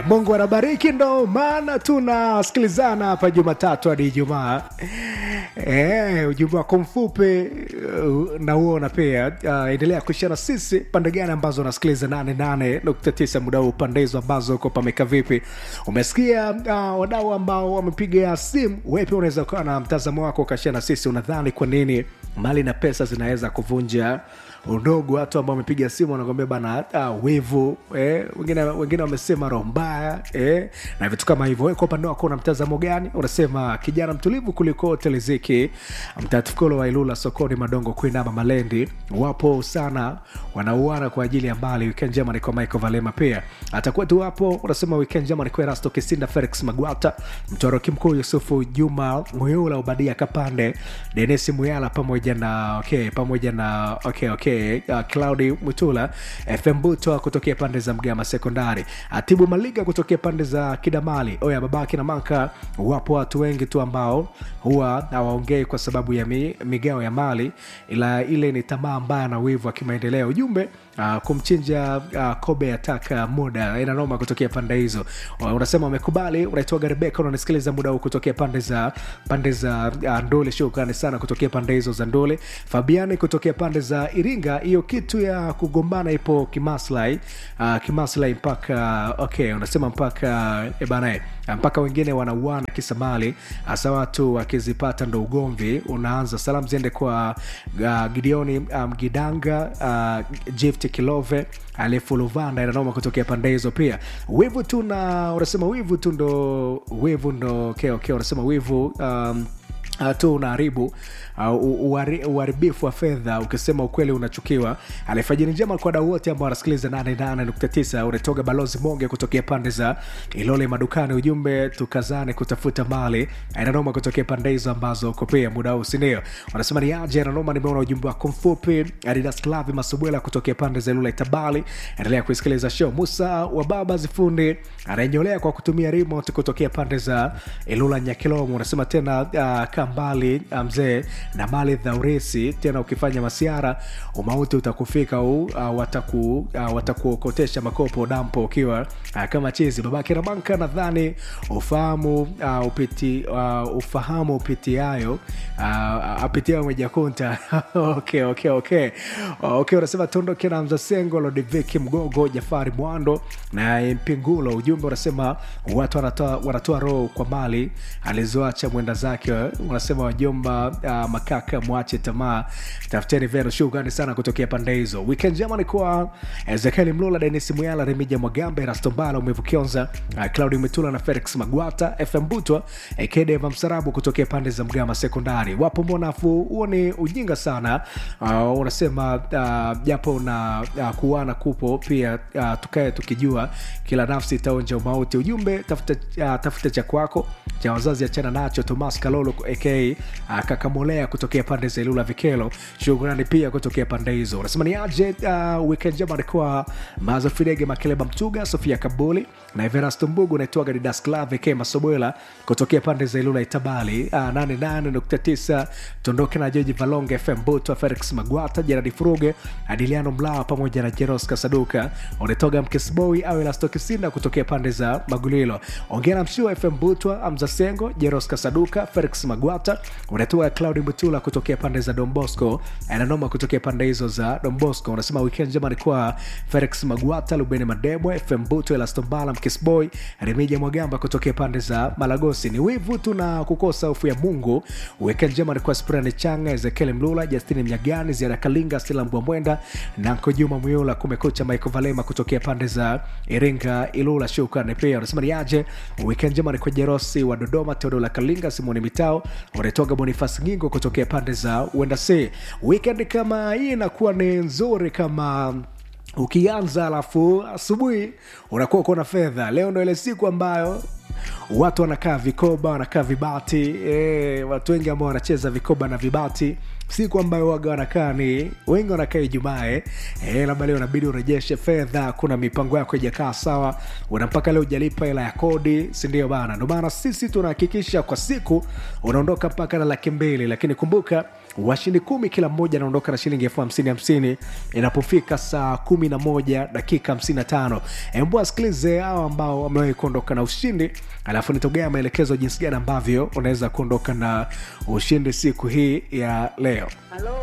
mungu anabariki ndo maana tunasikilizana hapa jumatatu hadi ijumaa e, ujumbe wako mfupi uh, nauona pia uh, endelea kuishana sisi pande gani ambazo unasikiliza 88.9 muda huu pande hizo ambazo uko pameka vipi umesikia uh, wadau ambao wamepiga simu wepi unaweza ukawa na mtazamo wako ukashia sisi unadhani kwa nini mali na pesa zinaweza kuvunja udogo watu ambao wamepiga simu wanakwambia bana uh, wivu eh, wengine wengine wamesema roho mbaya eh, na vitu kama hivyo Wewe kwa upande wako una mtazamo gani unasema kijana mtulivu kuliko teleziki mtatukolo wa ilula sokoni madongo kuinama malendi wapo sana wanauana kwa ajili ya mali weekend njema ni kwa michael valema pia atakuwa tu hapo unasema weekend njema ni kwa erasto kisinda felix magwata mtoroki mkuu yusufu juma muyula ubadia kapande denisi muyala pamoja na okay pamoja na okay okay uh, claudi mutula fm butwa kutokea pande za mgama sekondari atibu maliga kutokea pande za kidamali oya babaki na manka wapo watu wengi tu ambao huwa hawaongei kwa sababu ya mi, migao ya mali ila ile ni tamaa mbaya na wivu wa kimaendeleo ujumbe uh, kumchinja uh, kobe ataka muda inanoma kutokea pande hizo uh, unasema umekubali unaitwaga rebeka unanisikiliza muda huu kutokea pande za pande za uh, ndole shukrani sana kutokea pande hizo za ndole fabiani kutokea pande za iringa hiyo kitu ya kugombana ipo kimaslahi uh, kimaslahi mpaka okay unasema mpaka e bana mpaka wengine wanauana kisa mali hasa watu wakizipata ndo ugomvi unaanza salamu ziende kwa uh, gideoni mgidanga um, uh, gift kilove alifuluvanda inanoma kutokea pande hizo pia wivu tu na unasema wivu tu ndo wivu ndo okay, okay, unasema wivu um, Uh, tu unaharibu uh, uharibifu wa fedha ukisema ukweli unachukiwa alifajiri njema kwa wadau wote ambao wanasikiliza 88.9 unatoga balozi monge kutokea pande za ilole madukani ujumbe tukazane kutafuta mali inanoma kutokea pande hizo ambazo uko pia muda huu sindio wanasema ni aje inanoma nimeona ujumbe wako mfupi adidas klavi masubwela kutokea pande za ilule tabali endelea kuisikiliza show musa wa baba zifundi anaenyolea kwa kutumia remote kutokea pande za ilula nyakilomo unasema tena uh, mbali mzee na mali dhaurisi tena ukifanya masiara umauti utakufika u uh, wataku, uh, watakuokotesha makopo dampo ukiwa uh, kama chizi babake na banka nadhani ufahamu uh, upiti uh, ufahamu upitiayo uh, apitiayo mejakunta okay, okay, okay. okay unasema tuondoke na mzasengo lodiviki mgogo jafari mwando na mpingulo ujumbe unasema watu wanatoa, wanatoa roho kwa mali alizoacha mwenda zake unasema wajomba uh, makaka mwache tamaa tafuteni vero shukrani sana kutokea pande hizo weekend jema ni kwa ezekieli mlula denis muyala remija mwagambe rastombala umevukionza uh, claudi metula na felix magwata fm butwa ekedeva msarabu kutokea pande za mgama sekondari wapo mbonafu huo ni ujinga sana uh, unasema japo uh, na uh, kuana kupo pia uh, tukae tukijua kila nafsi itaonja umauti ujumbe tafuta, uh, tafuta cha kwako cha wazazi achana nacho tomas kalolo aka akakamolea kutokea pande za ilula vikelo shukrani pia kutokea pande hizo unasema ni aje uh, weekend jema alikuwa mazo fidege makeleba mtuga sofia kabuli na everasto mbugu naitwaga didas clave ke masobwela kutokea pande za ilula itabali uh, 88.9 tondoke na joji valonge fm buto felix magwata jeradi furuge adiliano mlawa pamoja na jeros kasaduka unatoga mkesboi au elastokisinda kutokea pande za magulilo ongera mshua fm butwa amzasengo jeros kasaduka felix magwata unatoa claudi mutula kutokea pande za dombosco ananoma kutokea pande hizo za dombosco unasema weekend njema alikuwa felix magwata lubeni madebwe fm buto elastombala mkisboy remija mwagamba kutokea pande za malagosi ni wivu tu na kukosa hofu ya mungu weekend njema alikuwa sprani changa ezekiel mlula justini mnyagani ziara kalinga stila mbwamwenda nanko juma muyula kumekucha michael valema kutokea pande za iringa ilula shukrani pia unasema ni aje weekend njema alikuwa jerosi wa dodoma teodola kalinga simoni mitao unatoga bonifas ngingo kutokea pande za uendasi weekend kama hii inakuwa ni nzuri kama ukianza alafu asubuhi unakuwa uko na fedha leo ndo ile siku ambayo watu wanakaa vikoba wanakaa vibati e, watu wengi ambao wanacheza vikoba na vibati siku ambayo waga wanakaa ni wengi wanakaa ijumaa eh, eh, labda leo inabidi urejeshe fedha kuna mipango yako ijakaa sawa una mpaka leo ujalipa hela ya kodi sindio bana ndio maana sisi tunahakikisha kwa siku unaondoka mpaka na laki mbili lakini kumbuka washindi kumi kila mmoja anaondoka na shilingi elfu hamsini hamsini inapofika saa kumi na moja dakika hamsini na tano embu asikilize hao ambao wamewahi kuondoka na ushindi alafu nitogea maelekezo jinsi gani ambavyo unaweza kuondoka na ushindi siku hii ya leo Halo,